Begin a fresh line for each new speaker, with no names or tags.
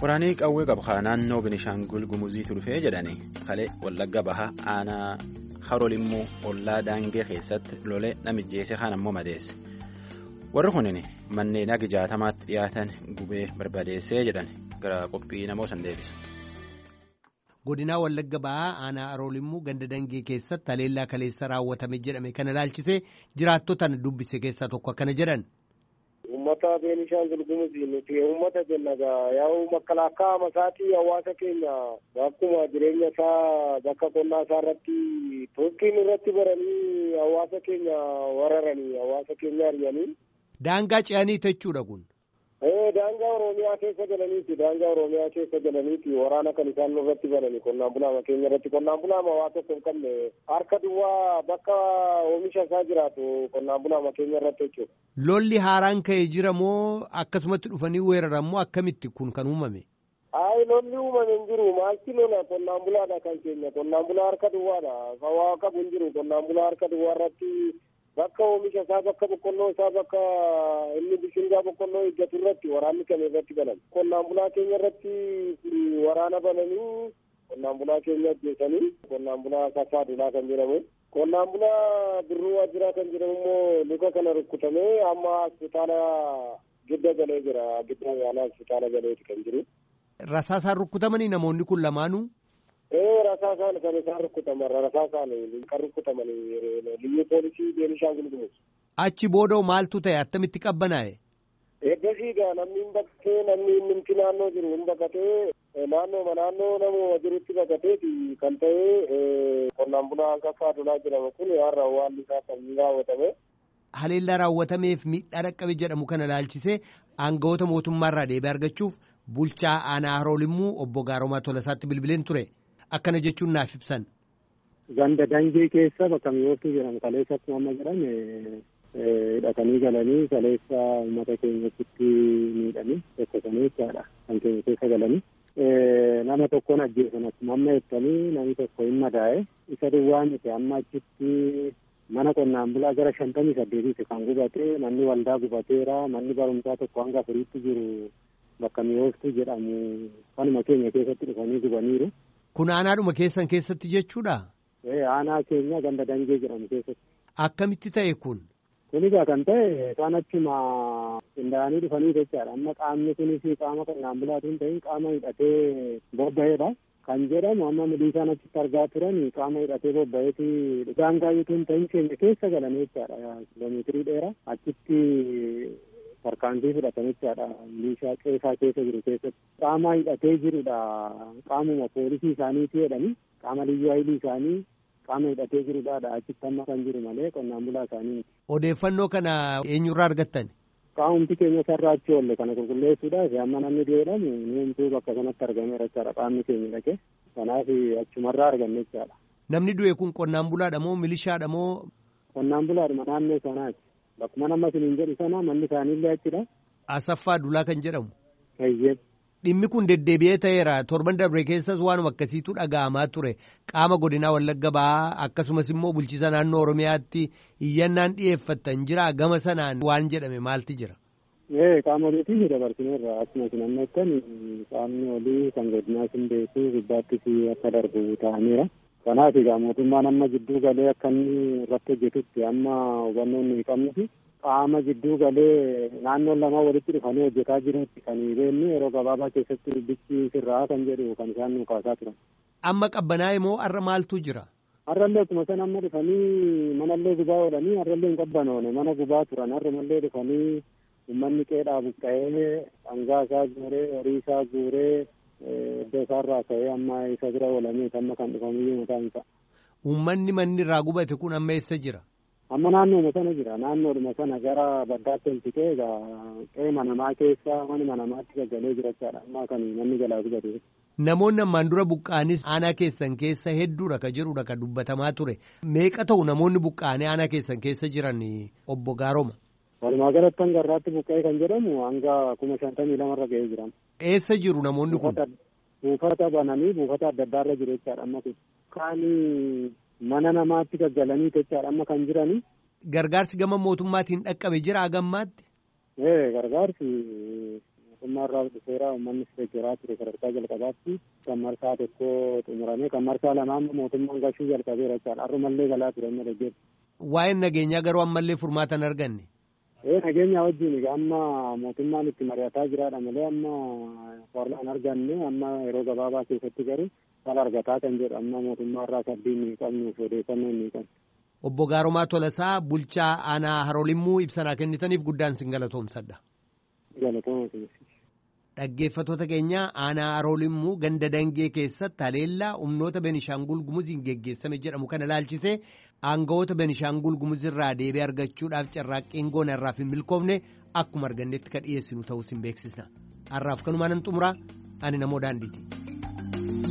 Waraanii qawwee qabxaa naannoo Binishaangul Gumuziitu dhufee jedhani kalee Wallagga Bahaa aanaa Harolimmoo ollaa Daangee keessatti lolee namijjeesse kaan ammoo madeesse. Warri kunin manneen agi jaatamaatti dhiyaatan gubee barbadeessee jedhan gara qophii namoo san deebisa.
Godinaa Wallagga Bahaa aanaa Harolimmoo ganda Dangee keessatti haleellaa kaleessa raawwatame jedhame kana ilaalchisee jiraattotaan dubbise keessaa tokko akkana jedhan.
Uummata Beenishaangul Gumuzii nuti uummata jenna gaa yaa'u makalaakaa masaatii hawaasa keenya akkuma jireenya isaa bakka qonnaa isaa irratti tokkiin irratti baranii hawaasa keenya wararanii hawaasa keenya ari'anii.
Daangaa ce'anii jechuudha kun.
Daangaa Oromiyaa keessa galaniiti. Daangaa Oromiyaa keessa galaniiti. Waraana kan isaan irratti banani qonnaan bulaama keenya irratti. Qonnaan bulaama waa tokko hin qabne harka duwwaa bakka oomisha isaa jiraatu qonnaan bulaama keenya irratti jechuudha.
Lolli haaraan ka'ee jira moo akkasumatti dhufanii weeraran moo akkamitti kun kan uumame?
Ayi lolli uumame hin jiru. Maalti lola qonnaan bulaadha kan keenya. Qonnaan bulaa harka duwwaadha. Waa qabu hin jiru. Qonnaan bulaa harka duwwaa irratti bakka oomisha isaa bakka boqqolloo isaa bakka inni bishingaa boqqolloo eeggatu irratti waraanni kan irratti banan qonnaan bulaa keenya irratti waraana bananii qonnaan bulaa keenya ajjeesanii qonnaan bulaa sassaadulaa kan jedhamu qonnaan bulaa birruu waajjiraa kan jedhamu immoo luka kana rukkutamee amma hospitaala gidda galee jira gidda yaalaa hospitaala galeeti kan jiru.
Rasaasaan rukkutamanii namoonni kun lamaanuu.
Ee rasaasaan kan isaan rukkutaman rasaasaan kan rukkutaman liyyuu poolisii Beenishaangul Gumuz.
Achi boodoo maaltu ta'e attamitti qabbanaa'e?
Eeggasii gaa namni hin baqatee namni inni naannoo jiru hin baqatee naannoo naannoo nama jirutti baqateeti kan ta'e qonnaan bulaa Kaffaa Dulaa jedhamu kun har'a waan isaa kan raawwatame.
Haleellaa raawwatameef miidhaa dhaqqabe jedhamu kana ilaalchisee aangawoota mootummaarraa deebii argachuuf bulchaa aanaa Haroolimmuu obbo Gaaromaa Tolasaatti bilbileen ture. Akkana jechuun naaf ibsan.
Ganda dangee keessa bakka mi'ooftuu jedhamu kaleessa akkuma amma jedhame hidhatanii galanii kaleessa uummata keenyatti miidhanii tokkosanii jechaadha kan keenya keessa galanii. Nama tokkoon ajjeesan akkuma amma jettanii namni tokko hin madaa'e isa duwwaa miti amma achitti mana qonnaan bulaa gara shantamii saddeetitti kan gubate manni waldaa gubateera manni barumsaa tokko hanga afuriitti jiru bakka mi'ooftuu jedhamu kanuma keenya keessatti dhufanii gubaniiru.
Kun aanaadhuma keessan keessatti jechuudha?
Aanaa keenya ganda dangee jedhamu keessatti.
Akkamitti ta'e kun?
Kun egaa kan ta'e isaan achuma qindaa'anii dhufanii jechaadha. Amma qaamni kunis qaama qonnaan bulaatu hin ta'in qaama hidhatee bobba'eedha. Kan jedhamu amma milishaan achitti argaa turan qaama hidhatee bobba'eeti daangaa yoo hin ta'in keenya keessa galan jechaadha. Kiiloomeetirii dheeraa achitti tarkaanfii fudhatan jechaadha. Milishaa qeesaa keessa jiru keessatti. Qaama hidhatee jirudha. Qaamuma poolisii isaaniiti jedhani. Qaama liyyuu hayilii isaanii qaama hidhatee jirudha. Achitti amma kan jiru malee qonnaan bulaa isaanii miti.
Odeeffannoo kana eenyurraa argattan?
Qaamumti keenya sarara achi oolle kana qulqulleessuudhaaf amma namni jedhamu nuumtuu bakka sanatti argameera jechaadha. Qaamni keenya dhaqe. Kanaaf achumarraa arganne jechaadha.
Namni du'e kun qonnaan bulaadha moo milishaadha moo?
Qonnaan bulaadhuma naannoo sanaati. Bakkuma nama isiniin jedhu sana manni isaaniillee achidha.
Asaffaa Dulaa kan jedhamu.
Eeyyee.
Dhimmi kun deddeebi'ee ta'eera torban darbe keessas waanuma akkasiitu dhaga'amaa ture qaama godinaa Wallagga Bahaa akkasumas immoo bulchiisa naannoo Oromiyaatti iyyannaan dhiyeeffattan jira gama sanaan waan jedhame maalti jira.
Ee qaama oliitii dabarsineerra akkuma sinanneettan qaamni olii kan godinaas hin beeku gubbaattis akka darbu ta'aniira. Kanaaf egaa mootummaan amma jidduu galee akka inni irratti hojjetutti amma hubannoo inni qabnuti. qaama jidduu galee naannoon lama walitti dhufanii hojjetaa jirutti kan beeknu yeroo gabaabaa keessatti dubbichi sirraa kan jedhu kan isaan nu kaasaa turan.
Amma qabbanaa'e moo har'a maaltu jira?
Har'allee akkuma san amma dhufanii manallee gubaa oolanii har'allee hin qabbanoone mana gubaa turan har'umallee dhufanii uummanni qeedhaa buqqa'ee dhangaa isaa guuree horii isaa guuree iddoo isaarraa ka'ee amma isa bira oolamee amma kan dhufanii mataan isaa.
Uummanni manni irraa gubate kun amma eessa jira?
amma naannooma sana jira naannoodhuma sana gara baddaatti ol siqee egaa qe'ee manamaa keessa mana manamaatti gaggalee jirachaadha amma kan manni jalaa gubate.
Namoonni ammaan dura buqqaanis aanaa keessan keessa hedduudha ka jedhudha ka dubbatamaa ture meeqa ta'u namoonni buqqaanii aanaa keessan keessa jiran obbo Gaaroma.
Walumaa galatti hanga irraatti buqqa'ee kan jedhamu hanga kuma shantamii lamarra ga'ee jiran.
Eessa jiru namoonni kun?
Buufata bananii buufata adda addaarra jiru jechaadha amma kun. Kaanii mana namaatti gaggalanii jechaadha amma kan jirani.
Gargaarsi gama mootummaatiin dhaqqabe jira hagammaatti?
Ee gargaarsi mootummaa irraa dhufeera uummanni deeggaraa ture sadarkaa jalqabaatti kan marsaa tokko xumurame kan marsaa lamaa mootummaan gashuu jalqabeera jechaadha har'umallee galaa ture amma dhaggeessa.
Waa'een nageenyaa garuu ammallee furmaata hin arganne.
Ee nageenya wajjin amma mootummaan itti mari'ataa jiraadha malee amma warra hin arganne amma yeroo gabaabaa keessatti garuu kan argataa kan jedhu amma mootummaa irraa sabbiin hin qabnuuf odeeffannoo hin qabnu.
Obbo Gaaromaa Tolasaa bulchaa aanaa Haroolimuu ibsanaa kennitaniif guddaan sin galatoomsadha.
Galatooma
Dhaggeeffattoota keenya aanaa Haroolimuu ganda dangee keessatti haleellaa humnoota Benishaangul Gumuziin geggeessame jedhamu kana ilaalchisee aangawoota Benishaangul Gumuzirraa deebii argachuudhaaf carraaqqiin goona irraaf hin milkoofne akkuma argannetti kan dhiyeessinu ta'uu sin beeksisna. Har'aaf kanumaan hin xumuraa ani namoo daandiiti.